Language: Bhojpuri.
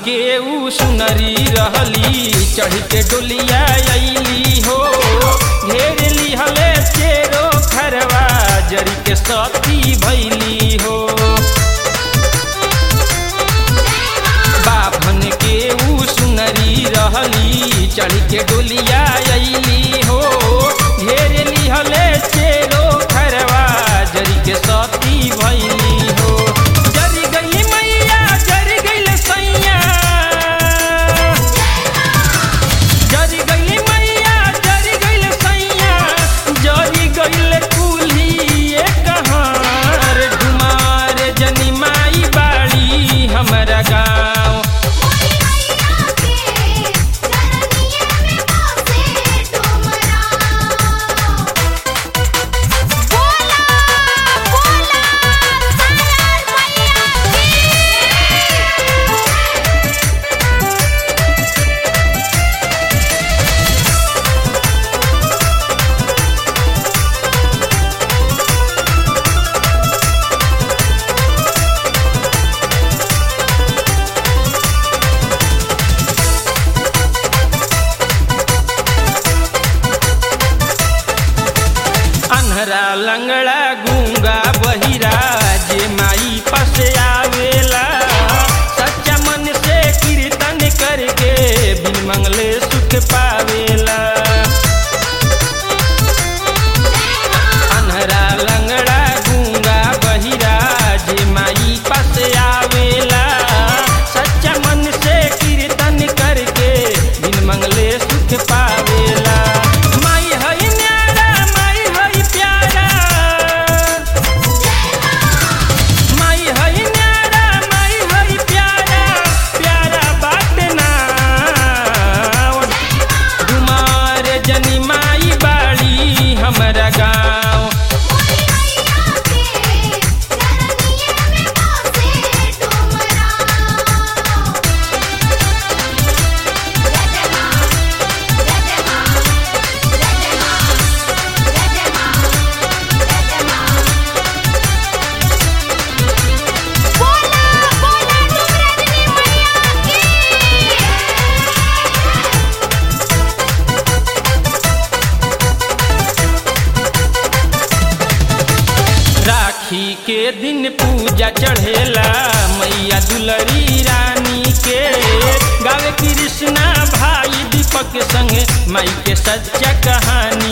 के ऊ सुनरी रहली चढ़ के डोलिया अइली हो घेर लिहले चेरो खरवा जरी के सती भैली हो बाभन के ऊ सुनरी रहली चढ़ के डोलिया अइली हो घेर लिहले चेरो खरवा जरी के सती भैली हो जरी गई मैया जरी गई सैया जरी गई मैया जरी गई सैया जरी गई कुली कहार डुमार जनी माई बाड़ी हमारा गाँव अन्हरा लंगड़ा गूंगा बहिरा जे माई पस आवेला सच्चा मन से कीर्तन करके बिन मंगले सुख पावेला अन्हरा लंगड़ा गूंगा बहिरा जे माई पस आवेला सच्चा मन से कीर्तन करके बिन मंगले सुख पावेला माई हई न्यारा माई हई प्यारा माई हई न्यारा माई हई प्यारा प्यारा बात ना डुमार जनी माई बाड़ी हमारा गाँव राखी के दिन पूजा चढ़ेला मैया दुलरी रानी के गावे कृष्णा भाई दीपक संग माई के सच्चा कहानी